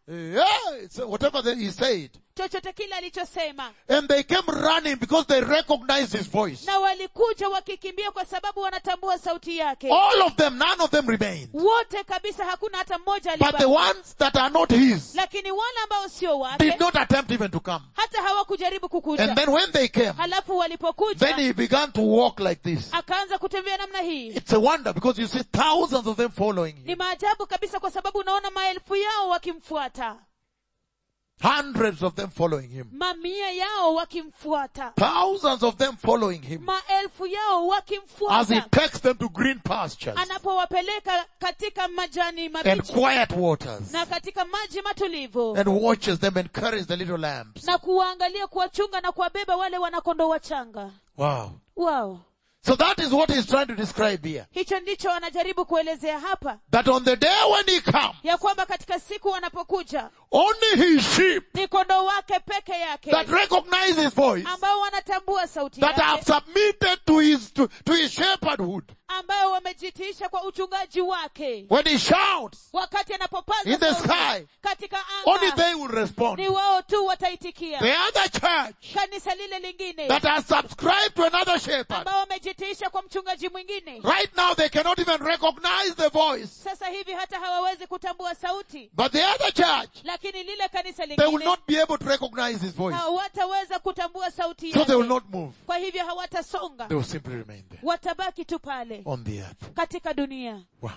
yeah, it's whatever that he said. chochote kile alichosema And they came running because they recognized his voice. na walikuja wakikimbia kwa sababu wanatambua sauti yake All of them, none of them remained. wote kabisa hakuna hata mmoja But the alibaki ones that are not his lakini wale ambao sio wake did not attempt even to come. hata hawakujaribu And kukuja then when they came, halafu then walipokuja he began to walk like this. akaanza kutembea namna hii It's a wonder because you see thousands of them following ni him. maajabu kabisa kwa sababu unaona maelfu yao wakimfuata Hundreds of them following him. mamia yao wakimfuata Thousands of them following him. maelfu yao As he wakimfuata takes them to green pastures anapowapeleka katika majani and mabichi quiet waters na katika maji matulivu and watches them and carries the little lambs. na kuwaangalia kuwachunga na kuwabeba wale wanakondo wachanga Wow. wao So that is what he's trying to describe here. hicho ndicho anajaribu kuelezea hapa That on the day when he comes, ya kwamba katika siku wanapokuja only his sheep ni kondoo wake peke yake that recognize his voice, ambao wanatambua sauti that have yake submitted to his, to, to his shepherdhood, ambayo wamejitiisha kwa uchungaji wake when he shouts, wakati anapopaza In the sauti sky. katika only anga they will respond. ni wao tu wataitikia The other church kanisa lile lingine that has subscribed to another shepherd, ambao wamejitiisha kwa mchungaji mwingine right now they cannot even recognize the voice. sasa hivi hata hawawezi kutambua sauti But the other church, lakini lile kanisa they will lingine not be able to recognize his voice. hawataweza kutambua sauti So they will yake not move. kwa hivyo hawatasonga They will simply remain there watabaki tu pale on the earth. katika dunia Wow.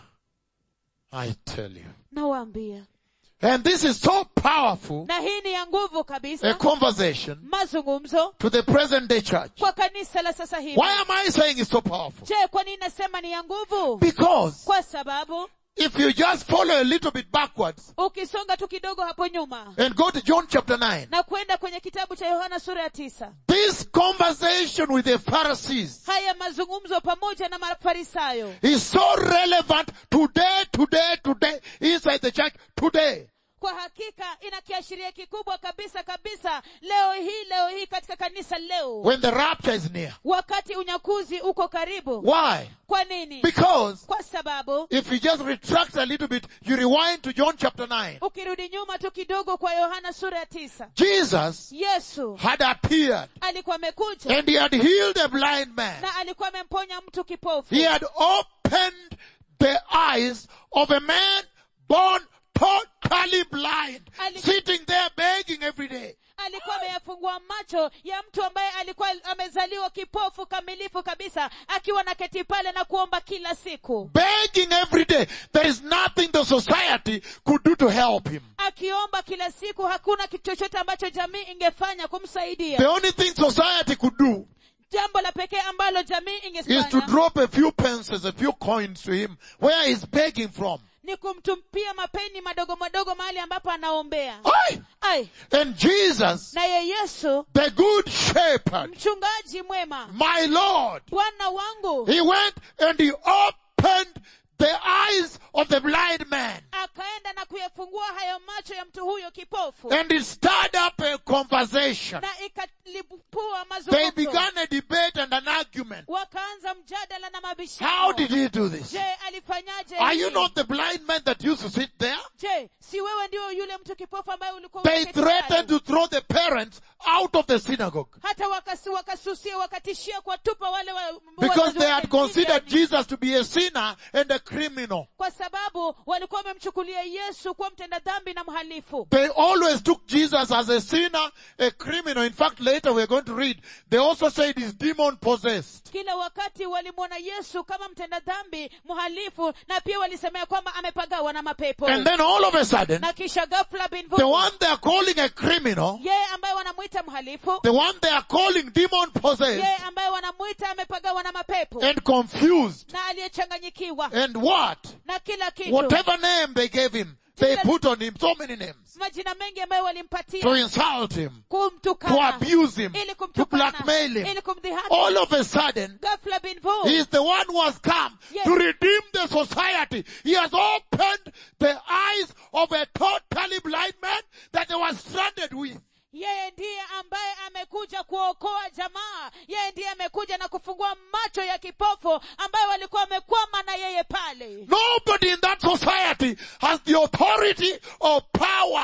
I tell you. nawaambia And this is so powerful na hii ni ya nguvu a kabisa conversation mazungumzo to the present day church. kwa kanisa la sasa hivi Why am I saying it's so powerful? je kwa nini nasema ni ya nguvu Because kwa sababu if you just follow a little bit backwards ukisonga tu kidogo hapo nyuma and go to John chapter 9, na kwenda kwenye kitabu cha yohana sura ya tisa this conversation with the Pharisees haya mazungumzo pamoja na mafarisayo is so relevant today, today, today, inside the church, today. kwa hakika ina kiashiria kikubwa kabisa kabisa leo hii leo hii katika kanisa leo When the rapture is near. wakati unyakuzi uko karibu Why? kwa nini Because kwa sababu if you just retract a little bit, you rewind to John chapter 9. ukirudi nyuma tu kidogo kwa yohana sura ya tisa Jesus yesu had appeared alikuwa amekuja and he had healed a blind man. na alikuwa amemponya mtu kipofu He had opened the eyes of a man born totally blind, Ali- sitting there begging every day. alikuwa ameyafungua macho ya mtu ambaye alikuwa amezaliwa kipofu kamilifu kabisa akiwa na keti pale na kuomba kila siku Begging every day. There is nothing the society could do to help him. akiomba kila siku hakuna kitu chochote ambacho jamii ingefanya The kumsaidia only thing society could do jambo la pekee ambalo jamii is to ingefanya drop a few pences, a few coins to him where he's begging from. ni kumtumpia mapeni madogo madogo mahali ambapo anaombea Aye. ai And Jesus, naye yesu the good shepherd, mchungaji mwema my Lord, bwana wangu he went and he opened the eyes of the blind man. akaenda na kuyafungua hayo macho ya mtu huyo kipofu And he stirred up a conversation. na ikalipua They mazungumzo began a debate and an argument. wakaanza mjadala na How mabishano did he do this? je alifanyaje Are you hili? not the blind man that used to sit there? je si wewe ndio yule mtu kipofu ambaye ulikuwa They umeketi threatened pale? to throw the parents out of the synagogue hata wakasi, wakasusia wakatishia kuwatupa wale wa, because wazazi they wake had considered njiani. Jesus to be a sinner and a criminal. kwa sababu walikuwa wamemchukulia yesu kuwa mtenda dhambi na mhalifu They always took Jesus as a sinner, a criminal. In fact, later we're going to read, they also said he's demon possessed. kila wakati walimwona yesu kama mtenda dhambi mhalifu na pia walisemea kwamba amepagawa na mapepo And then all of a sudden, na kisha ghafla bin the vu one they are calling a criminal, yeye ambaye wanamwita mhalifu the one they are calling demon yeye possessed ambaye wanamwita amepagawa na mapepo and confused na aliyechanganyikiwa and what? na kila kitu Whatever name they gave him, they put on him so many names majina mengi ambayo to walimpatia insult him, to kumtukana abuse him, ili to kumtukana blackmail him. ili kumdhihaki All of a sudden, ghafla bin vu He is the one who has come Yes. to redeem the society. He has opened the eyes of a totally blind man that they were stranded with. yeye ndiye ambaye amekuja kuokoa jamaa yeye ndiye amekuja na kufungua macho ya kipofu ambayo walikuwa wamekwama na yeye pale Nobody in that society has the authority or power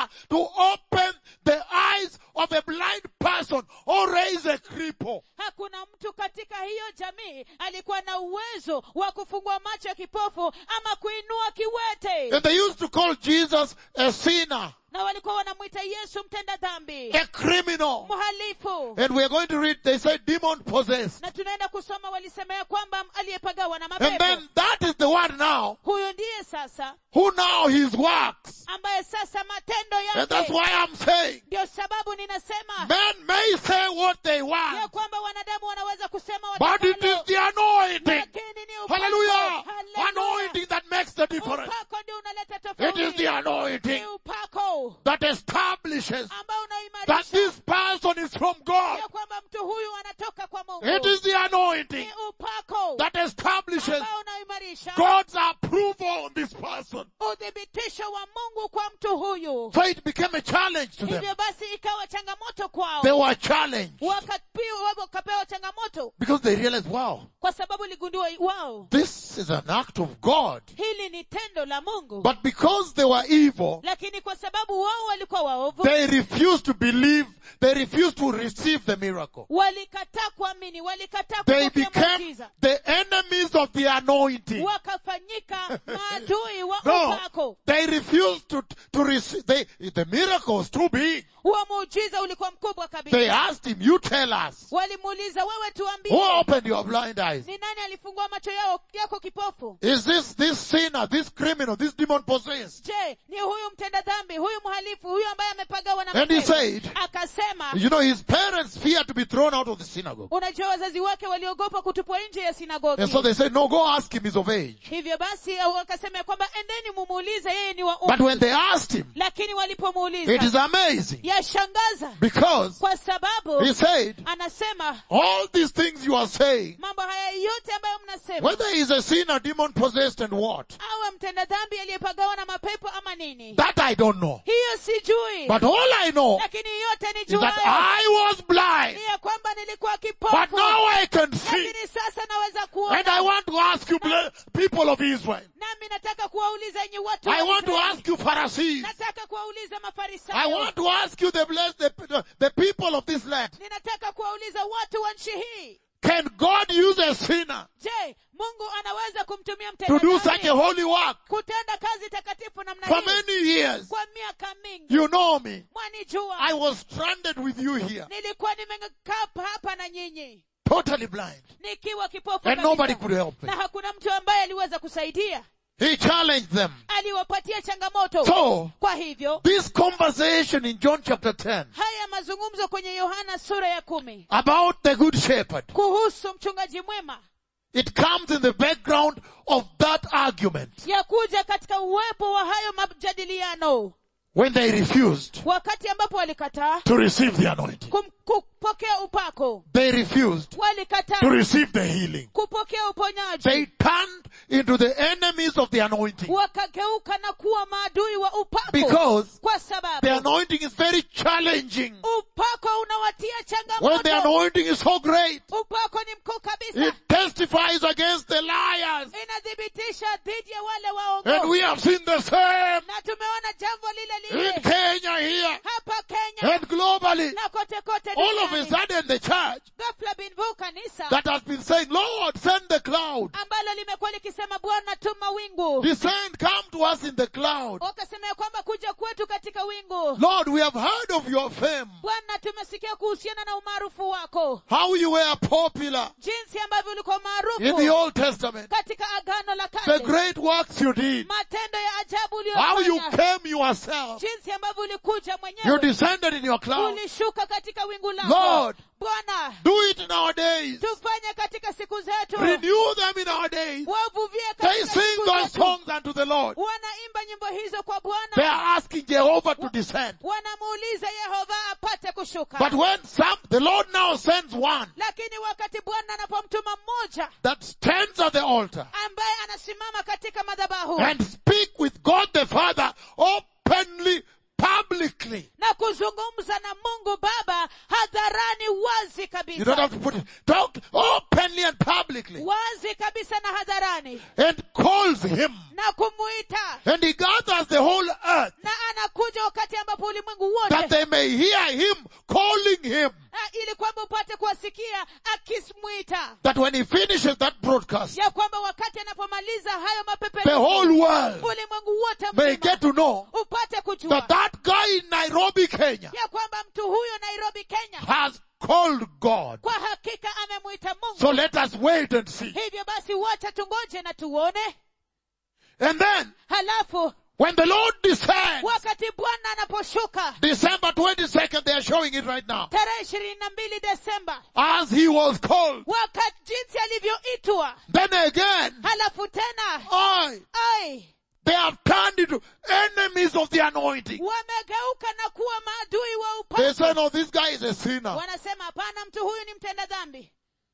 to open the eyes of a blind person or raise a cripple. hakuna mtu katika hiyo jamii alikuwa na uwezo wa kufungua macho ya kipofu ama kuinua kiwete And they used to call Jesus a sinner, na walikuwa wanamwita yesu mtenda dhambi a criminal. mhalifu And we're going to read, they say demon possessed. na tunaenda kusoma walisema ya kwamba aliyepagawa na And mapepo then that is the one now huyu ndiye sasa who now his works. ambaye sasa matendo And that's yake why I'm saying ndio sababu ninasema men may say what they ya want, kwamba wanadamu wanaweza kusema but it is watakalo, the anointing. lakini ni upako. Hallelujah. Hallelujah. Anointing that makes the difference. upako ndio unaleta It is tofauti the anointing ni upako that establishes ambao that unaimarisha this person is from God. ya kwamba mtu huyu anatoka kwa mungu It is the anointing ni upako that establishes ambao unaimarisha God's approval on this person. uthibitisho wa mungu kwa mtu huyu So it became a challenge to them. hivyo basi ikawa changamoto kwao They were challenged Wakapiwa- wakapewa changamoto because they realized, wow, kwa sababu ligundua wao this is an act of God. hili ni tendo la mungu But because they were evil, lakini kwa sababu wao walikuwa waovu they refused to believe, they refused to receive the miracle. walikataa kuamini walikataa They kupokea became muujiza the enemies of the anointing. wakafanyika maadui wa No, upako they refused to, to receive, they, the miracle was too big. huo muujiza ulikuwa mkubwa They kabisa asked him, you tell us, walimuuliza wewe tuambie who opened your blind eyes? ni nani alifungua macho yao yako kipofu Is this, this sinner, this criminal, this demon possessed? je ni huyu mtenda dhambi huyu mhalifu huyu ambaye amepagawa na And he mapepo? said- akasema You know, his parents feared to be thrown out of the synagogue. unajua wazazi wake waliogopa kutupwa nje ya sinagogi And so they said, no, go ask him, he's of age. hivyo basi au wakasema ya kwamba endeni mumuulize yeye ni wa But umri when they asked him, lakini it is walipomuuliza amazing yashangaza because kwa sababu he said, anasema all these things you are saying, mambo haya yote ambayo mnasema whether he's a sinner, demon possessed and what, awe mtenda dhambi aliyepagawa na mapepo ama nini that I don't know. hiyo sijui But all I know lakini yote is that nijuayo I was blind, ni ya kwamba nilikuwa but kipofu now I can see. lakini sasa naweza And I kuona want to ask you, ble- people of Israel, nami nataka kuwauliza enyi watu wa I want to Israeli. ask you, Pharisees, nataka kuwauliza I mafarisayo want to ask you, the blessed, the, the people of this land, ninataka kuwauliza watu wa nchi hii can God use a sinner je mungu anaweza kumtumia to do such a mtenda holy work kutenda kazi takatifu namna for hii many years? kwa miaka mingi You know me. mwanijua I was stranded with you here, nilikuwa nimekaa hapa na nyinyi totally blind, nikiwa kipofu and kabisa. nobody could help me. na hakuna mtu ambaye aliweza kusaidia He challenged them. aliwapatia changamoto So, kwa hivyo this conversation in John chapter 10 haya mazungumzo kwenye yohana sura ya kumi about the good shepherd, kuhusu mchungaji mwema it comes in the background of that argument ya kuja katika uwepo wa hayo majadiliano when they refused wakati ambapo walikataa to receive the anointing. kum- kupokea upako They refused to walikataa receive the healing. kupokea uponyaji They turned into the enemies of the anointing wakageuka na kuwa maadui wa upako because kwa the sababu anointing is very challenging. upako unawatia When the changamoto anointing is so great, upako ni mkuu kabisa it testifies against the liars. inathibitisha dhidi ya wale And waongo we have seen the same na tumeona jambo lile in lile Kenya here hapa kenya and globally. na kote kote All of a duniani sudden the church ghafla binvu kanisa that has been saying, Lord, send the cloud. ambalo limekuwa likisema bwana tuma wingu Descend, come to us in the cloud. wakasema ya kwamba kuja kwetu katika wingu Lord, we have heard of your fame. bwana tumesikia kuhusiana na umaarufu wako How you were popular jinsi ambavyo ulikuwa in the maarufu Old Testament. katika agano la The kale great works you did. matendo ya ajabu How you uliyofanya came yourself. jinsi ambavyo ulikuja You mwenyewe descended in your cloud. ulishuka katika wingu lako Lord, bwana do it in our days. tufanye katika siku zetu Renew them in our days. wavuvie They katika sing siku those zetu songs unto the Lord. wanaimba nyimbo hizo kwa They bwana are asking Jehovah to descend. wanamuuliza yehova apate kushuka But when some, the Lord now sends one lakini wakati bwana anapomtuma mmoja that stands at the altar ambaye anasimama katika madhabahu and speak with God the Father openly, publicly. na kuzungumza na mungu baba hadharani wazi You don't kabisa have to put it, talk openly and publicly. wazi kabisa na hadharani And calls him. na kumuita And he gathers the whole earth na anakuja wakati ambapo ulimwengu that wote they may hear him calling him. Ah, ili kwamba upate kuwasikia akimwita That when he finishes that broadcast, ya kwamba wakati anapomaliza hayo the mapeperushi whole world ulimwengu wote may mzima get to know upate kujua that that guy in Nairobi, Kenya ya kwamba mtu huyo nairobi kenya has called God. kwa hakika amemwita mungu So let us wait and see. hivyo basi wacha tungoje na tuone And then, halafu when the Lord descends, wakati bwana anaposhuka December 22nd, they are showing it right now, tarehe ishirini na mbili desemba as he was called. wakati jinsi alivyoitwa Then again, halafu tena I, ai they have turned into enemies of the anointing. wamegeuka na kuwa maadui wa They upako say, no, this guy is a sinner. wanasema hapana mtu huyu ni mtenda dhambi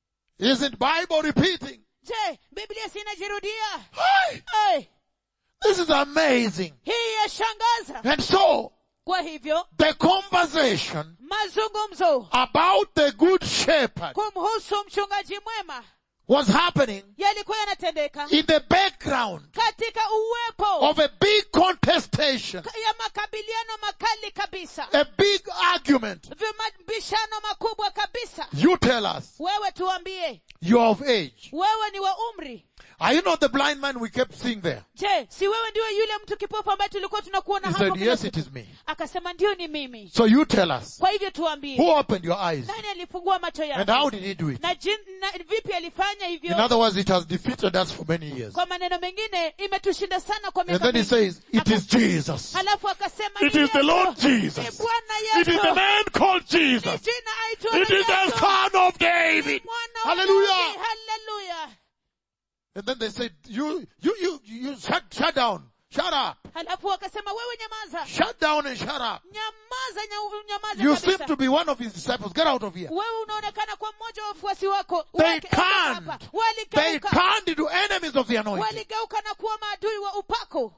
Isn't Bible repeating? je biblia sinajirudia Hey, ai this is amazing. hii yashangaza And so, kwa hivyo the conversation mazungumzo about the good shepherd kumhusu mchungaji mwema was happening yalikuwa yanatendeka in the background katika uwepo of a big contestation, ya makabiliano makali kabisa a big argument. vimabishano makubwa kabisa You tell us, wewe tuambie you're of age. wewe ni wa umri Are you not the blind man we kept seeing there? je si wewe ndiwe yule mtu kipofu ambaye tulikuwa tunakuona He hapo said, kila yes, siku?" it is me. akasema ndio ni mimi So you tell us, kwa hivyo tuambie who opened your eyes? nani alifungua macho And yako how did he do it? na, jin, na vipi alifanya In hivyo other words, it has defeated us for many years. kwa maneno mengine imetushinda sana kwa And miaka then he mingi. says, it is Aka- Jesus. halafu akasema It "Ni is the Yesu. Lord Ni Jesus. bwana It is the yesu man called Ni Jesus. jina aitwalo It is the Yesu. son of David. Mwana wa Hallelujah. Daudi. Hallelujah. And then they said, you, you, you, you shut, shut down. Shut up. halafu wakasema wewe nyamaza Shut down and shut up. nyamaza nya- nyamaza You seem kabisa to be one of his disciples. Get out of here. wewe unaonekana kwa mmoja wa wafuasi wako They Wake- ondoka turned. hapa. They waligeuka turned into enemies of the anointing. waligeuka na kuwa maadui wa upako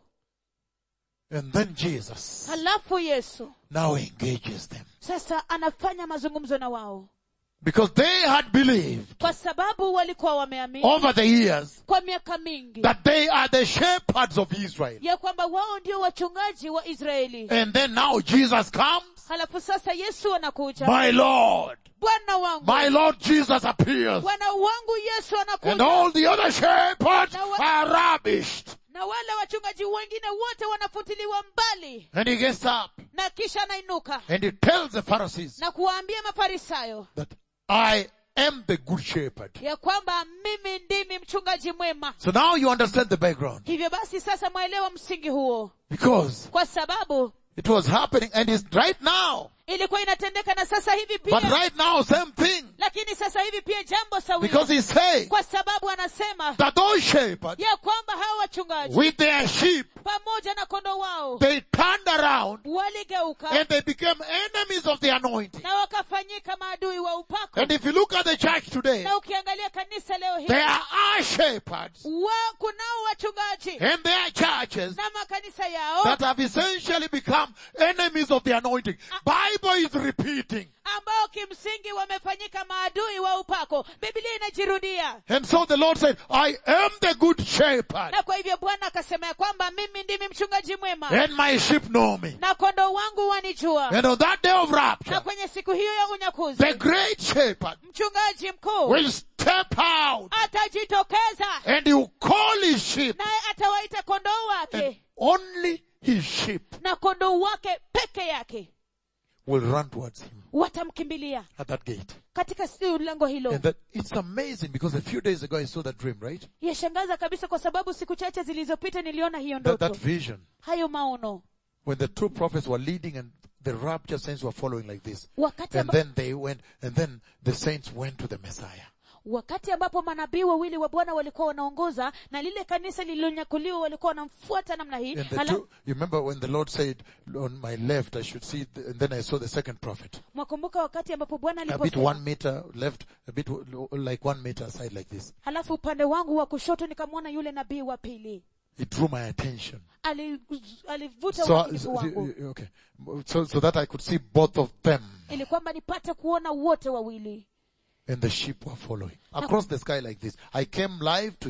And then Jesus halafu yesu now engages them. sasa anafanya mazungumzo na wao Because they had believed kwa sababu walikuwa wameamini over the years kwa miaka mingi that they are the shepherds of Israel. ya kwamba wao ndio wachungaji wa israeli And then now Jesus comes. halafu sasa yesu anakuja My Lord. bwana wangu My Lord Jesus appears. bwana wangu yesu And anakuja all the other shepherds Now what- are rubbished. na wale wachungaji wengine wote wanafutiliwa mbali And he gets up na kisha anainuka and he tells the Pharisees na kuwaambia mafarisayo that I am the good shepherd. ya kwamba mimi ndimi mchungaji mwema So now you understand the background. hivyo basi sasa mwaelewa msingi huo Because kwa sababu it was happening and it's right now. ilikuwa inatendeka na sasa hivi But pia right now, same thing. lakini sasa hivi pia jambo sawia Because he's saying kwa sababu anasema that those shepherds ya kwamba hawa wachungaji with their sheep, pamoja na kondo wao they turned around waligeuka and they became enemies of the anointing. na wakafanyika maadui wa upako And if you look at the church today, na ukiangalia kanisa leo hii there are shepherds wa kunao wachungaji and there are churches na makanisa yao that have essentially become enemies of the anointing. Bible is repeating. ambao kimsingi wamefanyika maadui wa upako biblia inajirudia And so the Lord said, I am the good shepherd na kwa hivyo bwana akasema ya kwamba mimi ndimi mchungaji mwema and my sheep know me. na kondoo wangu wanijua And on that day of rapture, na kwenye siku hiyo ya unyakuzi the great shepherd mchungaji mkuu will step out atajitokeza and he will call his sheep naye atawaita kondoo and wake only his sheep na kondoo wake peke yake will run towards him watamkimbilia at that gate. katika si- lango hilo And that it's amazing because a few days ago I saw that dream, right? yashangaza kabisa kwa sababu siku chache zilizopita niliona hiyo That, that ndoto vision. hayo maono When the two prophets were leading and the rapture saints were following like this. wakati, And amba, then they went, and then the saints went to the Messiah. wakati ambapo manabii wawili wa bwana walikuwa wanaongoza na lile kanisa lililonyakuliwa walikuwa wanamfuata namna hii And the Hala- two, you remember when the Lord said, on my left I should see, the, and then I saw the second prophet. mwakumbuka wakati ambapo bwana A bit aliposema one meter left, a bit like one meter aside like this. halafu upande wangu wa kushoto nikamwona yule nabii wa pili It drew my attention. Ali- alivuta So, umakinifu so- wangu okay. So, so that I could see both of them. ili kwamba nipate kuona wote wawili And the sheep were following. Across the sky like this. I came live to you.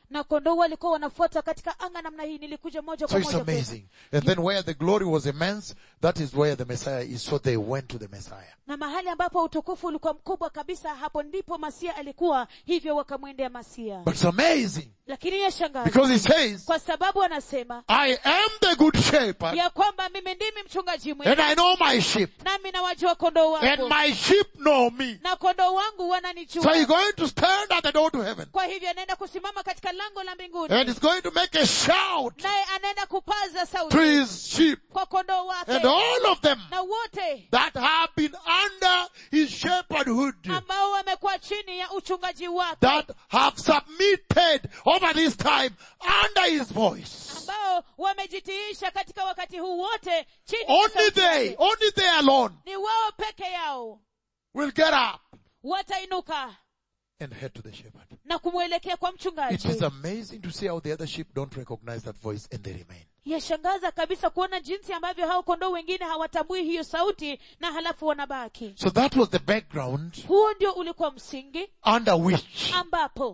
na kondoo walikuwa wanafuata katika anga namna hii nilikuja moja So kwa it's moja kwetu. amazing. And then where the glory was immense, that is where the Messiah is. So they went to the Messiah. na mahali ambapo utukufu ulikuwa mkubwa kabisa hapo ndipo masia alikuwa hivyo wakamwendea masia But it's amazing lakini yashangaza because he says, kwa sababu anasema I am the good shepherd ya kwamba mimi ndimi mchungaji and mwema I know my sheep nami nawajua kondoo and wangu my sheep know me. na kondoo wangu So wananijua he's going to stand at the door to heaven kwa hivyo anaenda kusimama katika lango la mbinguni and he's going to make a shout naye anaenda kupaza to sauti his sheep kwa kondoo wake and all of them na wote that have been under his shepherdhood, ambao wamekuwa chini ya uchungaji wake that have submitted over this time under his voice. ambao wamejitiisha katika wakati huu wote chini ya Only sauti they, yake. only they alone ni wao peke yao will get up watainuka and head to the shepherd. na kumwelekea kwa It mchungaji is amazing to see how the other sheep don't recognize that voice and they remain. yashangaza kabisa kuona jinsi ambavyo hao kondoo wengine hawatambui hiyo sauti na halafu wanabaki So that was the background huo ndio ulikuwa msingi under which ambapo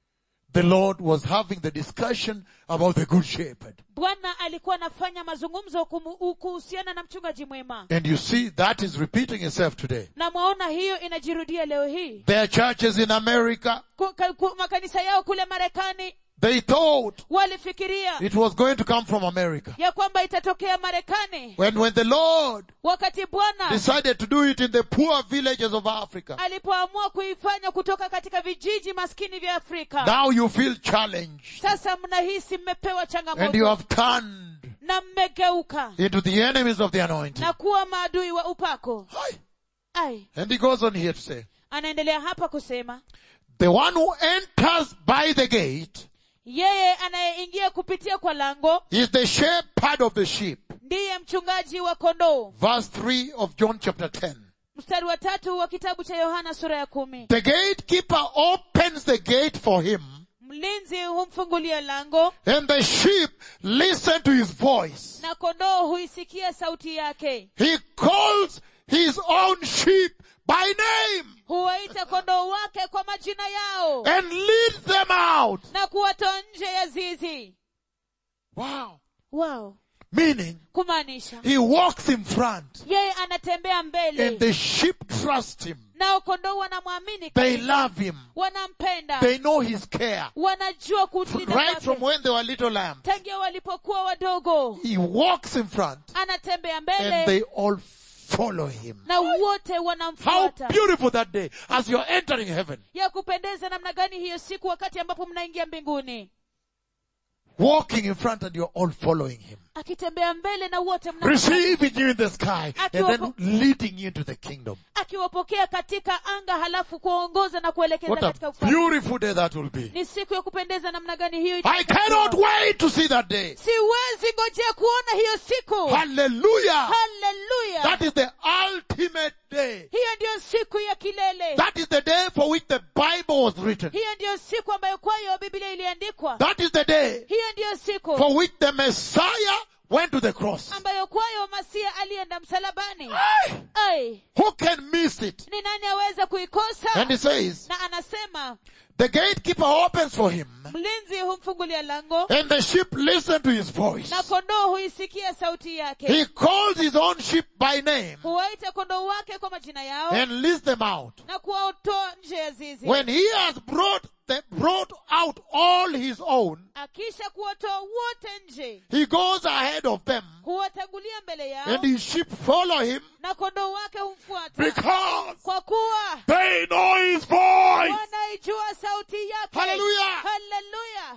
the Lord was having the discussion about the good shepherd. bwana alikuwa anafanya mazungumzo kumu- kuhusiana na mchungaji mwema And you see that is repeating itself today. na mwaona hiyo inajirudia leo hii There are churches in America, Ku- ka- ku- makanisa yao kule marekani they thought walifikiria it was going to come from America. ya kwamba itatokea marekani When, when the Lord wakati bwana decided to do it in the poor villages of Africa, alipoamua kuifanya kutoka katika vijiji maskini vya afrika now you feel challenged sasa mnahisi mmepewa and you changamoto have turned na mmegeuka into the enemies of the anointing. na kuwa maadui wa upako Hi. ai And he goes on here to say, anaendelea hapa kusema the one who enters by the gate yeye anayeingia kupitia kwa lango is the shepherd of the sheep. ndiye mchungaji wa kondoo Verse 3 of John chapter 10. mstari wa tatu wa kitabu cha yohana sura ya kumi The gatekeeper opens the gate for him mlinzi humfungulia lango and the sheep listen to his voice. na kondoo huisikia sauti yake He calls his own sheep by name huwaita kondoo wake kwa majina yao and leads them out. na kuwatoa nje ya zizi Wow. wow Meaning, kumaanisha he walks in front yeye anatembea and mbele the sheep trust him. nao kondoo wanamwamini They kabisa. love him. wanampenda They know his care. wanajua kulinda Right from kwake when they were little lambs. tangia walipokuwa wadogo He walks in front anatembea and mbele they all follow him. na wote How wanamfuata beautiful that day as you're entering heaven. ya kupendeza namna gani hiyo siku wakati ambapo mnaingia mbinguni Walking in front and you're all following him. akitembea mbele na wote mna Receiving you in the sky and then leading you into the kingdom. akiwapokea katika anga halafu kuwaongoza na kuelekeza What a katika ufalme beautiful day that will be. ni siku ya kupendeza namna gani hiyo I itakuwa. cannot wait to see that day. siwezi ngojea kuona hiyo siku Hallelujah. haleluya That is the ultimate day. hiyo ndiyo siku ya kilele That is the day for which the Bible was written. hiyo ndiyo siku ambayo kwayo biblia iliandikwa That is the day hiyo ndiyo siku for which the Messiah went to the cross. ambayo kwayo masia alienda msalabani Aye. ai Who can miss it? ni nani aweza kuikosa And he says, na anasema the gatekeeper opens for him mlinzi humfungulia lango and the sheep listen to his voice. na kondoo huisikia sauti yake He calls his own sheep by name huwaita kondoo wake kwa majina yao and leads them out. na kuwatoa nje ya zizi When he has brought them, brought out all his own, akisha kuwatoa wote nje he goes ahead of them huwatangulia mbele yao and his sheep follow him na kondoo wake humfuata because kwa kuwa they know his voice. wanaijua sauti yake Hallelujah. Hallelujah.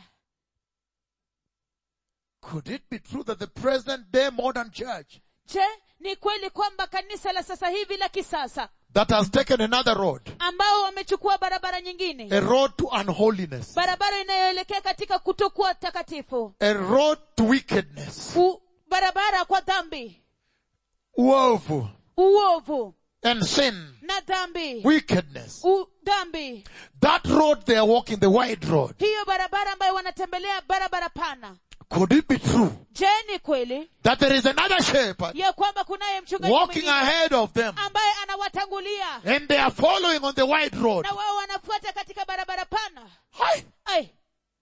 Could it be true that the present day modern church je ni kweli kwamba kanisa la sasa hivi la kisasa that has taken another road, ambao wamechukua barabara nyingine a road to unholiness, barabara inayoelekea katika kutokuwa takatifu a road to wickedness, U, barabara kwa dhambi woeful, uovu and sin, na dhambi wickedness. U, dhambi That road they are walking, the wide road. hiyo barabara ambayo wanatembelea barabara pana Could it be true je ni kweli that there is another shepherd ya kwamba kunaye mchungaji walking mwingine ahead of them ambaye anawatangulia and they are following on the wide road na wao wanafuata katika barabara pana Hi. ai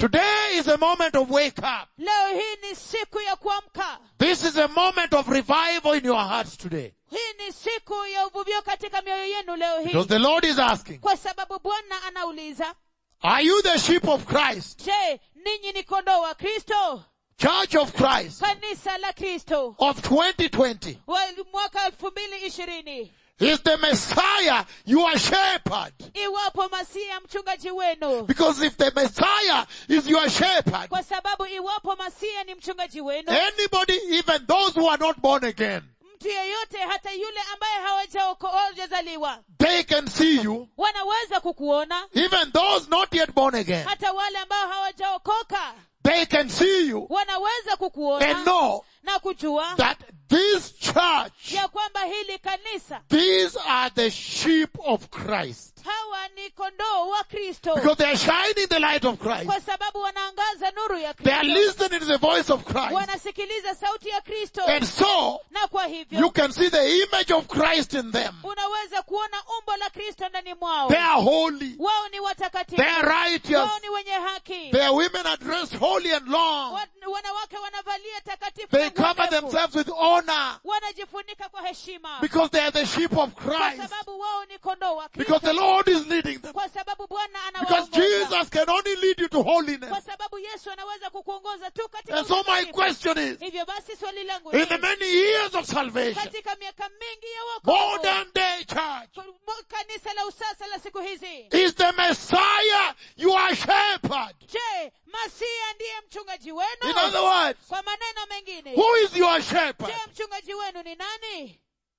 Today is a moment of wake up. leo hii ni siku ya kuamka This is a moment of revival in your hearts today. hii ni siku ya uvuvio katika mioyo yenu leo hii Because the Lord is asking, kwa sababu bwana anauliza are you the sheep of Christ? je ninyi ni kondoo wa kristo Church of Christ kanisa la kristo of 2020. wa mwaka elfu mbili ishirini Is the Messiah your shepherd? iwapo masiya mchungaji wenu Because if the Messiah is your shepherd, kwa sababu iwapo masiya ni mchungaji wenu anybody, even those who are not born again, mtu yeyote hata yule ambaye hawajazaliwa they can see you. wanaweza kukuona Even those not yet born again, hata wale ambao hawajaokoka they can see you wanaweza and kukuona know na kujua that this church, ya kwamba hili kanisa these are the sheep of Christ. hawa ni kondoo wa kristo Because they are shining the light of Christ. kwa sababu wanaangaza nuru ya They are kristo listening to the voice of Christ. wanasikiliza sauti ya kristo And so, na kwa you hivyo can see the image of Christ in them. unaweza kuona umbo la kristo ndani mwao They are holy. wao ni watakatifu They are righteous. wao ni wenye haki Their women are dressed holy and long. Wa- wanawake wanavalia takatifu They na nguo cover ndefu. themselves with honor wanajifunika kwa heshima because they are the sheep of kwa Christ. sababu wao ni kondoo wa Because the kristo Lord is leading them. kwa sababu bwana Because anawaongoza Jesus can only lead you to holiness. kwa sababu yesu anaweza kukuongoza tu katika And so my utakatifu. question is, hivyo basi swali langu in the ni, many years of salvation, katika miaka mingi ya wokovu modern day church, mo- kanisa la usasa la siku hizi is the Messiah your shepherd? je masia ndiye mchungaji In wenu other words, kwa maneno mengine who is your shepherd? je mchungaji wenu ni nani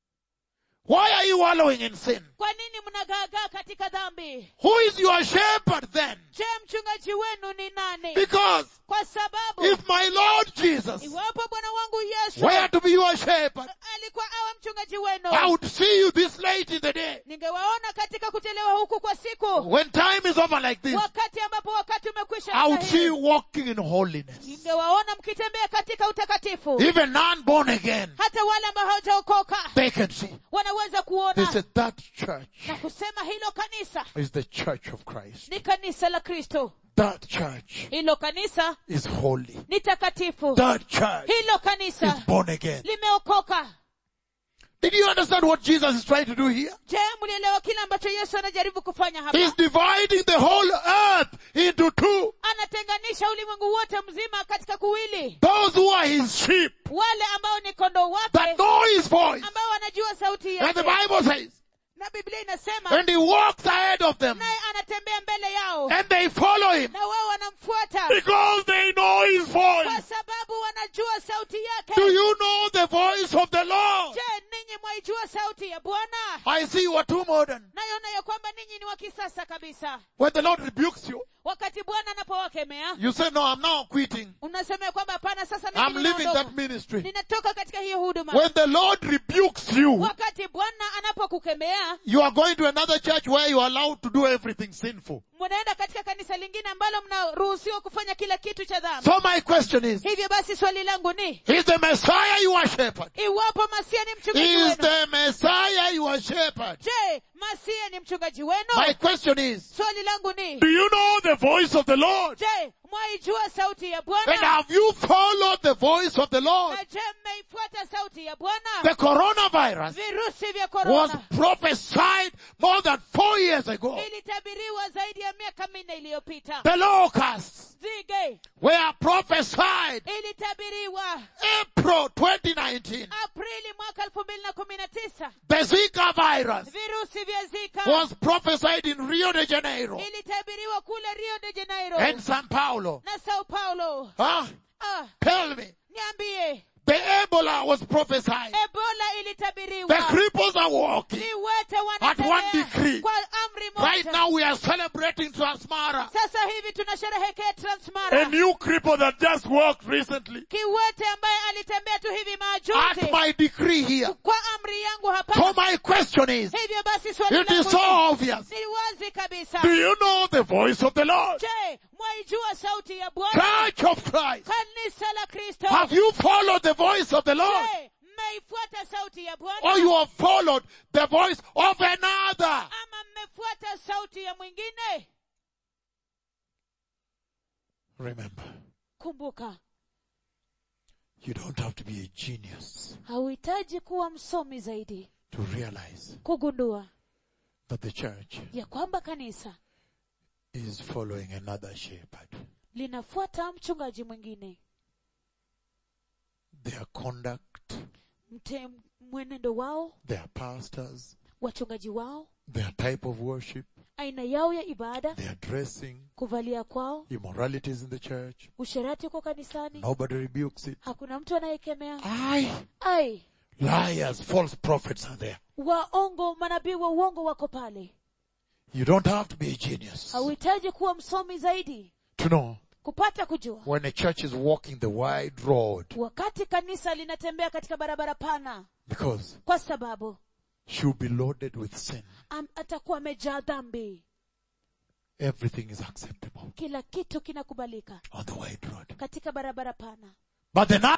Why are you wallowing in sin? kwa nini mnagaagaa katika dhambi Who is your shepherd then? je mchungaji wenu ni nani Because kwa sababu if my Lord Jesus iwapo bwana wangu yesu were to be your shepherd, alikuwa awe mchungaji wenu I would see you this late in the day. ningewaona katika kuchelewa huku kwa siku When time is over like this, wakati ambapo wakati umekwisha I would see stahili. you walking in holiness. ningewaona mkitembea katika utakatifu Even non-born again, hata wale ambao hawajaokoka they can see. wanaweza They kuona said that church na kusema hilo kanisa is the church of Christ. ni kanisa la kristo That church hilo kanisa is holy. ni takatifu That church hilo is kanisa born again. limeokoka Did you understand what Jesus is trying to do here? je mlielewa kile ambacho yesu anajaribu kufanya hapa He's dividing the whole earth into two. anatenganisha ulimwengu wote mzima katika kuwili Those who are his sheep wale ambao ni kondoo that wake know his voice. ambao wanajua sauti And the yake Bible says, na biblia inasema and he walks ahead of them naye anatembea mbele yao and they follow him na wao wanamfuata because they know his kwa voice. sababu wanajua sauti yake Do you know the voice of the Lord? je ninyi mwaijua sauti ya bwana I see you are too modern. nayoona ya kwamba ninyi ni wa kisasa kabisa When the Lord rebukes you, wakati bwana anapowakemea you say, no, I'm now quitting. unasema ya kwamba hapana sasa mimi I'm leaving ninaondoka. that ministry. ninatoka katika hiyo huduma When the Lord rebukes you, wakati bwana anapokukemea you are going to another church where you are allowed to do everything sinful. mnaenda katika kanisa lingine ambalo mnaruhusiwa kufanya kila kitu cha dhambi So my question is, hivyo basi swali langu ni is the Messiah your shepherd? iwapo masia ni mchungaji Is wenu the Messiah your shepherd? je masia ni mchungaji wenu My question is, swali langu ni do you know the voice of the Lord? je mwaijua sauti ya And bwana have you followed the voice of the Lord? na je mmeifuata sauti ya bwana The coronavirus virusi vya was korona prophesied more than four years ago. ilitabiriwa zaidi ya miaka minne iliyopita The locusts zige were prophesied ilitabiriwa April 2019. aprili mwaka elfu mbili na kumi na tisa The Zika virus virusi vya zika was prophesied in Rio de Janeiro ilitabiriwa kule rio de janeiro and Sao Paulo. na sao paulo Huh? ah, Tell me. niambie The Ebola was prophesied. ebola The ilitabiriwa cripples are walking. viwete At one decree. wanatembea kwa amri Right moja now we are celebrating Transmara. sasa hivi tunasherehekea A transmara new cripple that just walked recently. kiwete ambaye alitembea tu hivi At majuzi my decree here. kwa amri yangu So hapa my question is, hivyo basi swali it is langu so ni- obvious. ni wazi kabisa Do you know the voice of the Lord? je mwaijua sauti ya bwana Church of Christ. kanisa la kristo Have you followed the voice of the Lord? je mmeifuata sauti ya Or bwana you have followed the voice of another? ama mmefuata sauti ya mwingine Remember, kumbuka you don't have to be a genius hauhitaji kuwa msomi zaidi to realize kugundua that the church ya kwamba kanisa is following another shepherd. linafuata mchungaji mwingine Their conduct, mte mwenendo wao their pastors, wachungaji wao their type of worship, aina yao ya ibada their dressing, kuvalia kwao immoralities in the church. usherati uko kanisani Nobody rebukes it. hakuna mtu anayekemea Aye. ai Liars, false prophets are there. waongo manabii wa uongo wako pale You don't have to be a genius hauhitaji kuwa msomi zaidi to know kupata kujua when a church is walking the wide road wakati kanisa linatembea katika barabara pana because kwa sababu she'll be loaded with sin. am, atakuwa amejaa dhambi Everything is acceptable kila kitu kinakubalika on the wide road. katika barabara pana But the